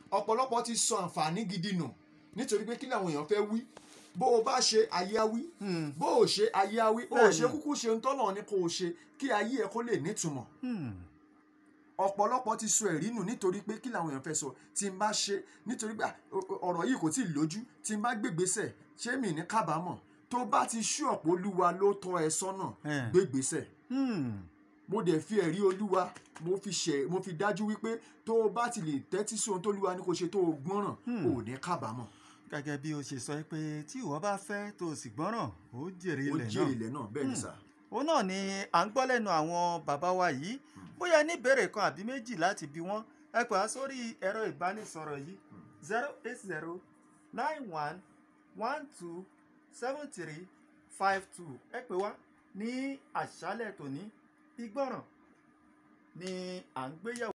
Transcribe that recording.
ọ̀pọ̀lọpọ̀ ti sọ àǹfààní gidi nù nítorí pé kí làwọn èèyàn fẹ́ wí bó o bá ṣe ayé á wí Hmm. bó o ṣe ayé á wí o ò Bẹ́ẹ̀ni. ṣe kúkú ṣe ń tọ́lọ̀ ní kó o ṣe kí ayé ẹ kó lè nítumọ̀ Hmm. ọ̀pọ̀lọpọ̀ ti sọ ẹ̀rí nù nítorí pé kí làwọn èèyàn fẹ́ sọ tí n bá ṣe nítorí pé ah, o- o- ọ̀rọ̀ yìí kò tí ì lójú tí n bá gbégbésẹ̀ ṣé mi ní kábàámọ̀ tó bá ti ṣú ọ̀pọ̀ olúwa ló tọ́ ẹ sọ́nà Eh. gbégbésẹ̀ Hmm. mo dẹ̀ fi ẹ̀rí olúwa mo fi ṣe mo fi dájú wípé tó o bá ti lè tẹ́tí sí ohun tó olúwa ní kó ṣe tó o gbọ́ràn Hmm. ò ní kábàámọ̀ gẹ́gẹ́ bí o ṣe sọ pé tí ìwọ bá fẹ́ tó o sì gbọ́ràn ó jèrè ó ilẹ̀ jèrè náà ilẹ̀ náà bẹ́ẹ̀ ni Hmm. sà òun náà ni à ń gbọ́ lẹ́nu àwọn bàbá wa yìí bóyá ní ìbéèrè kan àbí méjì láti bi wọ́n ẹ pè á sórí ẹ̀rọ ìbánisọ̀rọ̀ yìí zero eight zero nine one one two seven three five two ẹ pè wá ní àṣálẹ̀ tòní ìgbọràn ni à ń gbéyẹ̀wò.